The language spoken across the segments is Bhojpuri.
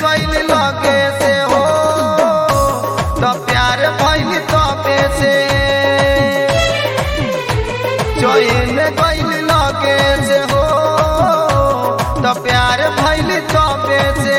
गइल लगे से हो तो प्यार भइल तबे से चैन गइल लगे से हो तो प्यार भइल तबे से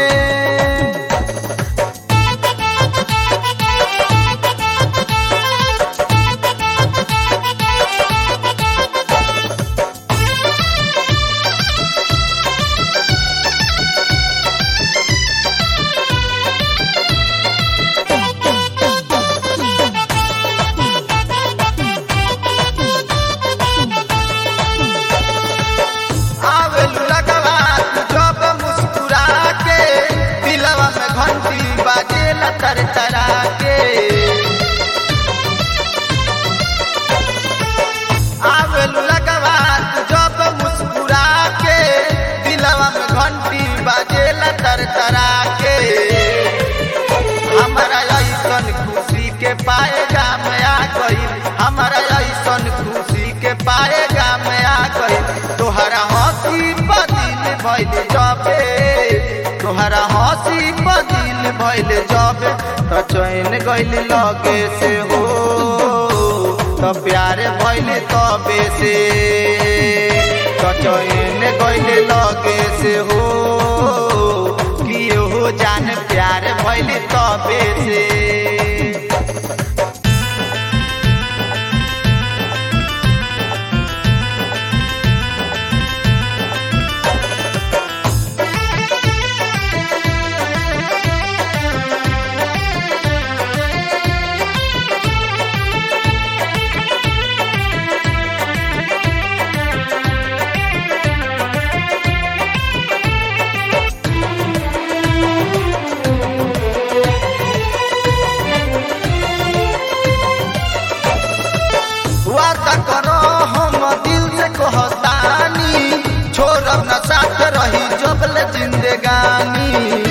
आवेलू लगवा जब मुस्कुरा के दिलवा में घंटी बाजेला तर तरा के आवेलू लगवा जब मुस्कुरा के दिलवा में घंटी बाजेला तर तरा के हमारा ऐसन खुशी के पाएगा मैं आ गई हमारा ऐसन खुशी के पाएगा मैं आ गई तोहरा हंसी बदिल भइल जबे तोहरा हंसी बदिल भइल जबे तो चैन गइल लगे से हो तो प्यार भइल तबे से तो चैन गइल लगे से हो कि हो जान प्यार भइल तबे से वादा करो हम दिल से कहतानी छोड़ब न साथ रही जबल जिंदगानी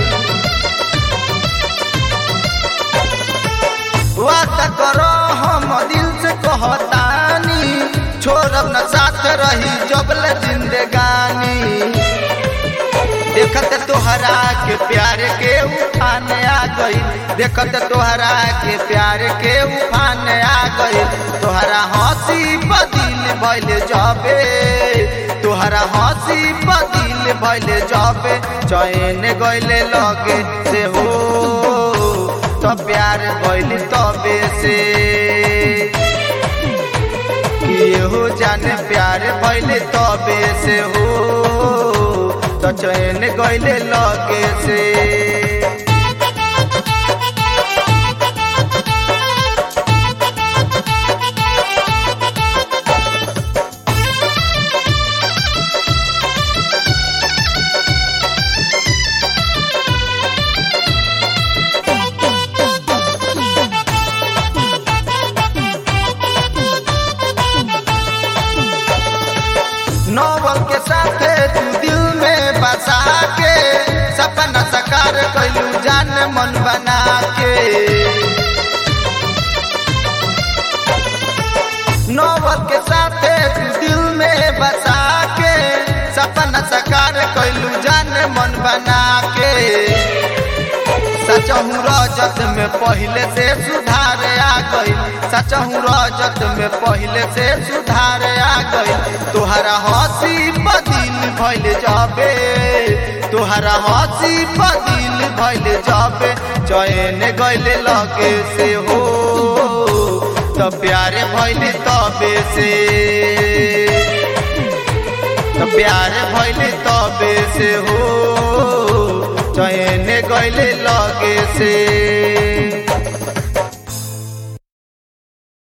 वादा करो हम दिल से कहतानी छोड़ब न साथ रही जबल जिंदगानी देखत तोहरा के प्यार के उफान आ गई देखत तोहरा के प्यार के उफान आ गई तोहरा हंसी बदिल भइल जबे तोहरा हंसी बदिल भइल जबे चैन गइले लगे से हो तो प्यार भइल तबे से कि हो जाने प्यार भइल तबे से हो तो चैन गइले लगे से नौबल के साथे तू दिल में बसा के सपना साकार कैलू जान मन बना के नौबल के साथे तू दिल में बसा के सपना साकार कैलू जान मन बना के सचहू रजत में पहले से सुधार आ गई सचहू रजत में पहले से सुधार आ गई तोहरा हंसी बदिल भइल जाबे तोहरा हंसी बदिल भइल जाबे चैन गइले लगे से हो तो प्यारे भइल तबे से तो प्यार भइल तबे से हो चैन गइले लगे से